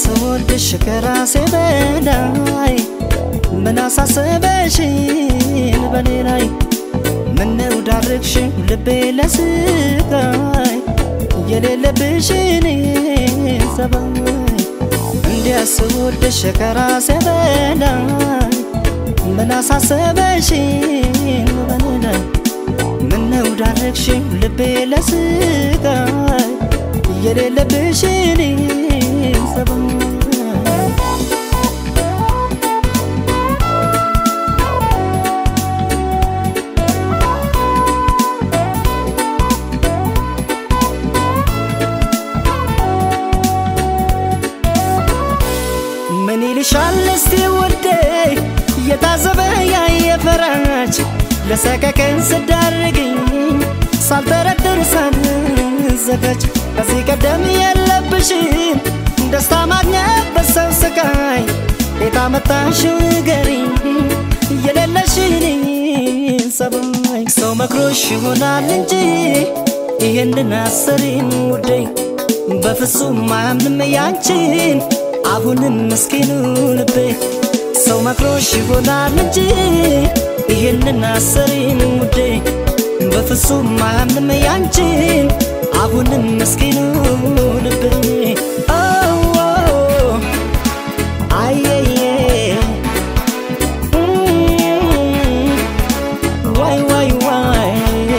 ስወድሽ ከራሴ በላይ ምን አሳሰበሽን በኔ ላይ ምነው ዳርግሽን ልቤ ለስቃይ የሌለብሽን ጸባይ እንዲያስወድሽ ከራሴ በላይ ምን አሳሰበሽን በኔ ላይ ምነው ዳረግሽኝ ልቤ ለስቃይ የሌለብሽን ጸባይ ምን ይልሻል እስቲ ውዴ የታዘበ ያየ ፈራጅ ለሰቀቀን ስዳርግኝ ሳልጠረጥር ሳልዘጋጅ ከዚህ ቀደም የለብሽን ደስታ ማግኘት በሰው ስቃይ የታመጣሽው ንገሪኝ የሌለሽን ጸባይ ሰው መክሮሽ ይሆናል እንጂ ይህንን አሰሪን ውዴ በፍጹም አያምንም ያንቺን አሁንም ምስኪኑ ልቤ ሰው መክሮሽ ይሆናል እንጂ ይህንን አሰሪን ውዴ በፍጹም አያምንም ያንቺን አሁንም ምስኪኑ ልቤ አየየ ዋይ ዋይ ዋይ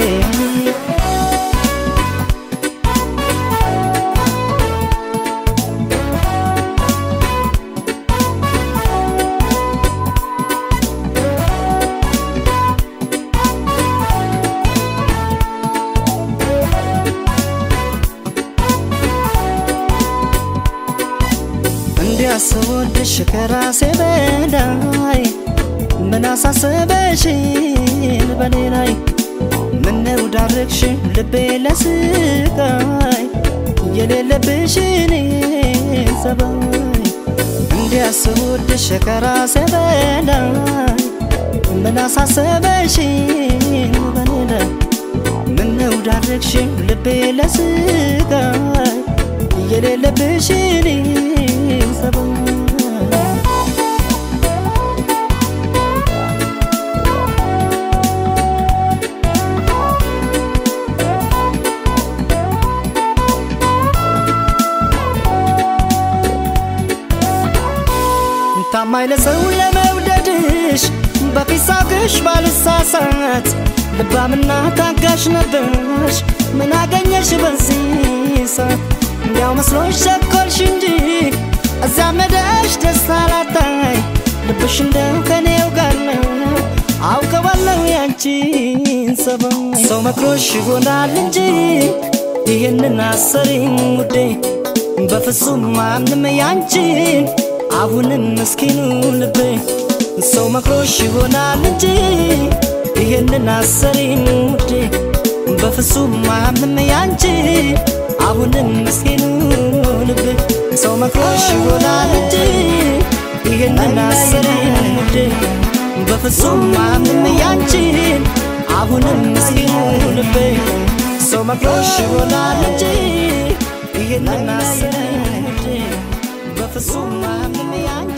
እንዲያስወድሽ ከራሴ በላይ ምን አሳሰበሽን በኔ ላይ ምነው ዳርግሽን ልቤ ለስቃይ የሌለብሽን ጸባይ እንዲያስወድሽ ከራሴ በላይ ምን አሳሰበሽን በኔ ላይ ምነው ዳርግሽን ልቤ ለስቃይ የሌለብሽን ጸባይ ታማኝ ለሰው ለመውደድሽ በፊት ሳውቅሽ ባልሳሳት ልባምና ታጋሽ ነበርሽ ምን አገኘሽ በዚህ ሰዓት እንዲያው መስሎሽ ቸኮልሽ እንጂ እዚያ መደሽ ደስታ ላታይ ልብሽ እንደው ከኔው ጋር ነው አውቀዋለሁ ያንቺን ጸባይ ሰው መክሮሽ ይሆናል እንጂ ይህንን አሰሪኝ ውዴ በፍጹም አምንም ያንቺን አሁንም ምስኪኑ ልቤ ሰው መክሮሽ ይሆናል እንጂ ይህንን አሰሪኝ ውዴ በፍጹም አምንም ያንቺን አሁንም ምስኪኑ ልቤ ሰው መክሮሽ ይሆናል እንጂ ይህንን አሰሪኝ ውዴ በፍጹም አምንም ያንቺን አሁንም ምስኪኑ ልቤ ሰው መክሮሽ ይሆናል እንጂ ይህንን አሰሪኝ ውዴ በፍጹም አምንም ያንቺን